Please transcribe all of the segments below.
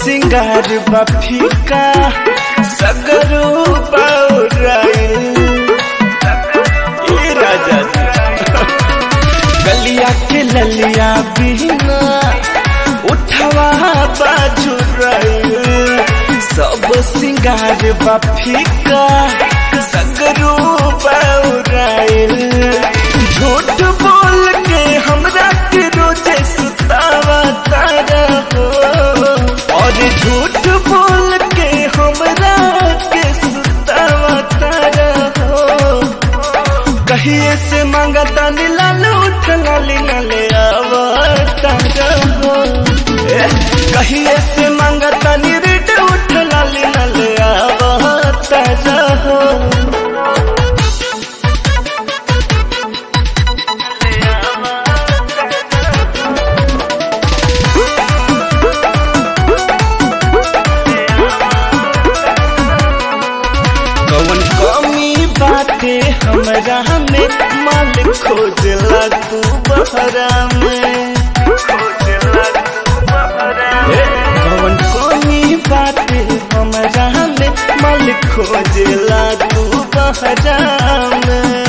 सिंगार बफिका सगरू बौराइल ए राजा जी गलिया के ललिया बिना उठवा बाजू सब सिंगार बफिका सगरू बौराइल झूठ बोल के हमरा के रोजे सुतावा तारा हो और झूठ बोल के हमरा के सुतावा तारा हो कहिए से मांगता लाल उठ लाली नले आवता हो ए, कहिए से मांगता रिट उठ लाली नले आवता हो कौन कमी बाटे हमरा में माल खोजला तू बहरा में ए, कौन कमी बाटे हमरा में माल खोजला तू बहरा में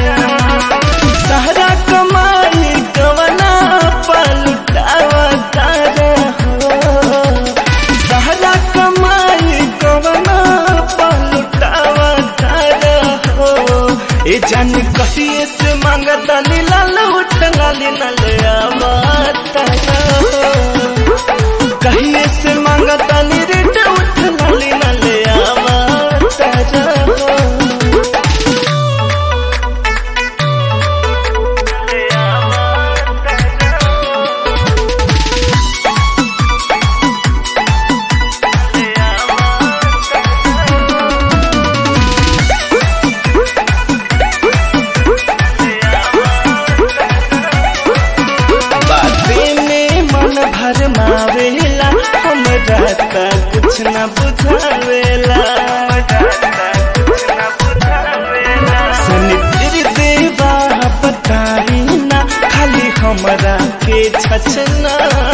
सहरा कमाई कवना पलटावा तारा हो सहरा कमाई कवना पलटावा तारा हो ए जान कहिए से मांगता लाल उठ लाली नल तारा हो कहिए से मांगता रेट उठ लाली नल तारा हो बाते में मन भर मावेला हमरा त कुछ न बुझावेला सनित्र देवा बताई ना खाली हमरा के छछना